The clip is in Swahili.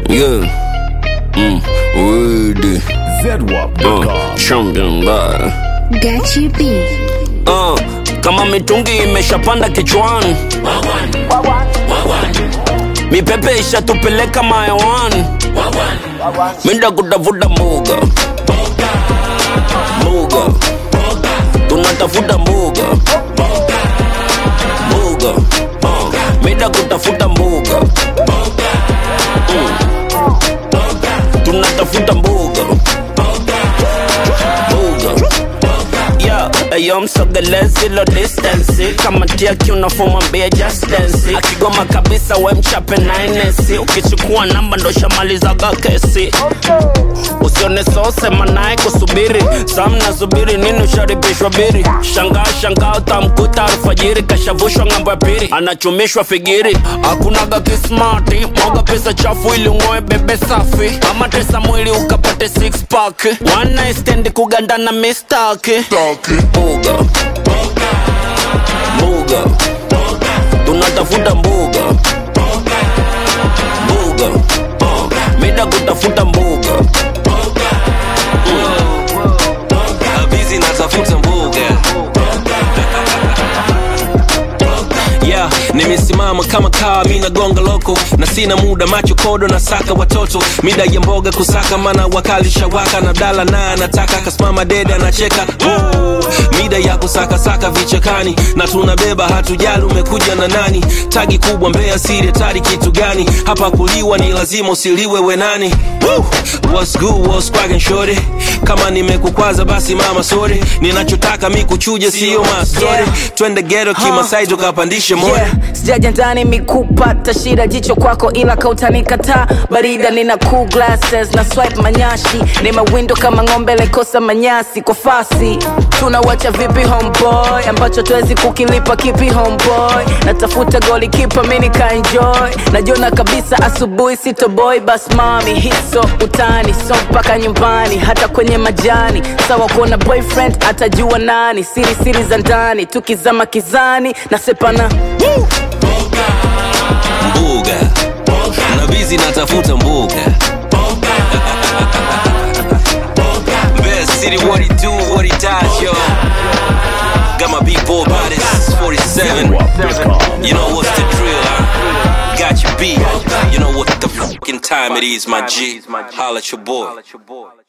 Yeah. Mm. Word. Uh, champion bye. Gachi B. Uh, kama mitungi imeshapanda kichwani mipepe ishatupeleka mayawani minda kutafuta mbuga mbuga tunatafuta mbuga mbuga uh, minda kutafuta mbuga Mm. tunatafuta mbuga mbuga Yo, ayo msogelezi lo distance kama tiaki unafomwambia just dance akigoma kabisa we mchape nainesi ukichukua namba ndo shamalizaga kesi usione sosema naye kusubiri sam nasubiri nini usharibishwa biri shangaa shangaa utamkuta alfajiri kashavushwa ng'ambo ya pili anachumishwa figiri hakunaga kismati mwaga pesa chafu ili ung'oe bebe safi ama tesa mwili ukapate six pack one night stand kugandana mistaki mbuga mbuga tunatafuta mbuga mbuga uh, mida kutafuta mbuga bizi natafuta mbuga yeah, nimesimama kama kaa mi nagonga loko na sina muda macho kodo na saka watoto mida ya mboga kusaka mana wakali shawaka na dala na anataka kasimama dede anacheka Ooh, mida ya kusakasaka vichakani na tunabeba hatujali umekuja na nani tagi kubwa mbea siri tari kitu gani hapa kuliwa ni lazima usiliwe wenani Woo! What's good, what's cracking, shorty? kama nimekukwaza basi mama sorry ninachotaka mi kuchuje sio mastori Yeah. twende geto kimasai tukapandishe mori yeah. sijaja ndani mikupata shida jicho kwako ila kautanikataa barida nina cool glasses na swipe manyashi ni mawindo kama ng'ombe lekosa manyasi kwa fasi tunawacha vipi homeboy ambacho tuwezi kukilipa kipi homeboy natafuta goli kipa mi nikaenjoy najiona kabisa asubuhi sitoboy bas mami hiso utani so mpaka nyumbani hata kwenye majani sawa kuona boyfriend atajua nani siri siri za ndani tukizama kizani na sepana mbuga na bizi natafuta mbuga Best city what he do what he does yo got my big boy bodies 47 you know what's the drill huh? got your beat you know what the fucking time it is my G holla at your boy